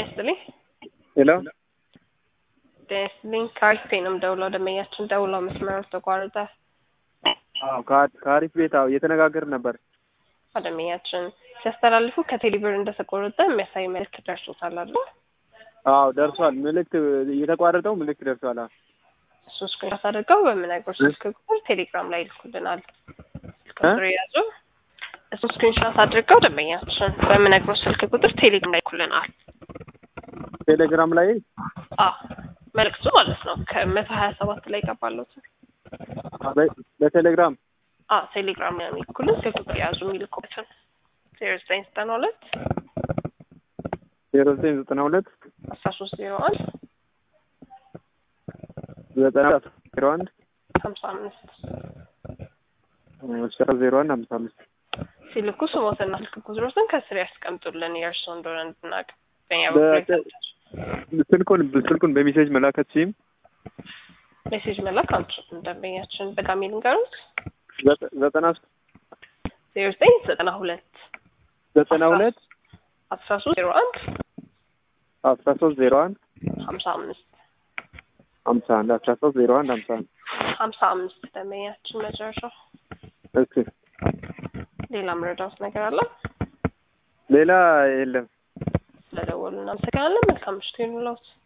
ይስጥልኝ። ሄሎ ጤና ይስጥልኝ። ከአሪፍ ነው የምደውለው። ደንበኛችን ደውለው መስመሩ ተቋረጠ። አዎ ከአ- ከአሪፍ ቤት አዎ እየተነጋገርን ነበር። ደንበኛችን ሲያስተላልፉ ከቴሌብር እንደተቆረጠ የሚያሳይ መልዕክት ደርሶታል አይደል? አዎ ደርሷል። ምልክት የተቋረጠው ምልክት ደርሷል። አዎ እሱን ስክሪንሾት አድርገው በምነግሮት ስልክ ቁጥር ቴሌግራም ላይ ይልኩልናል። ስልክ ቁጥር የያዙ እሱን ስክሪንሾት አድርገው ደንበኛችን በምነግሮት ስልክ ቁጥር ቴሌግራም ላይ ይልኩልናል። ቴሌግራም ላይ አዎ መልዕክቱ ማለት ነው ከመቶ ሀያ ሰባት ላይ ይገባለት። በ- በቴሌግራም አዎ ቴሌግራም ላይ የሚልኩልን ስልክ ቁጥር የያዙ የሚልኩበትን ዜሮ ዘጠኝ ዘጠና ሁለት ዜሮ ዘጠኝ ዘጠና ሁለት አስራ ሶስት ዜሮ አንድ ዘጠና ዜሮ አንድ ሀምሳ አምስት አስራ ዜሮ አንድ ሀምሳ አምስት ሲልኩ ስሞትና ስልክ ቁጥሮትን ከስር ያስቀምጡልን የእርስዎ እንደሆነ እንድናውቅ። በእኛ በ- በኩል ስልኩን ስልኩን በሜሴጅ መላከችም ሜሴጅ መላክ አንችልም። ደንበኛችን በጋሚ ልንገሩት ዘጠና ዜሮ ዘጠኝ ዘጠና ሁለት ዘጠና ሁለት አስራ ሶስት ዜሮ አንድ አስራ ሶስት ዜሮ አንድ ሀምሳ አምስት ሀምሳ አንድ አስራ ሶስት ዜሮ አንድ ሀምሳ አንድ ሀምሳ አምስት ደንበኛችን መጨረሻው። እሺ ሌላ መረዳት ነገር አለ? ሌላ የለም። ስለደወሉ እናመሰግናለን። መልካም ምሽት ይሁንልዎት።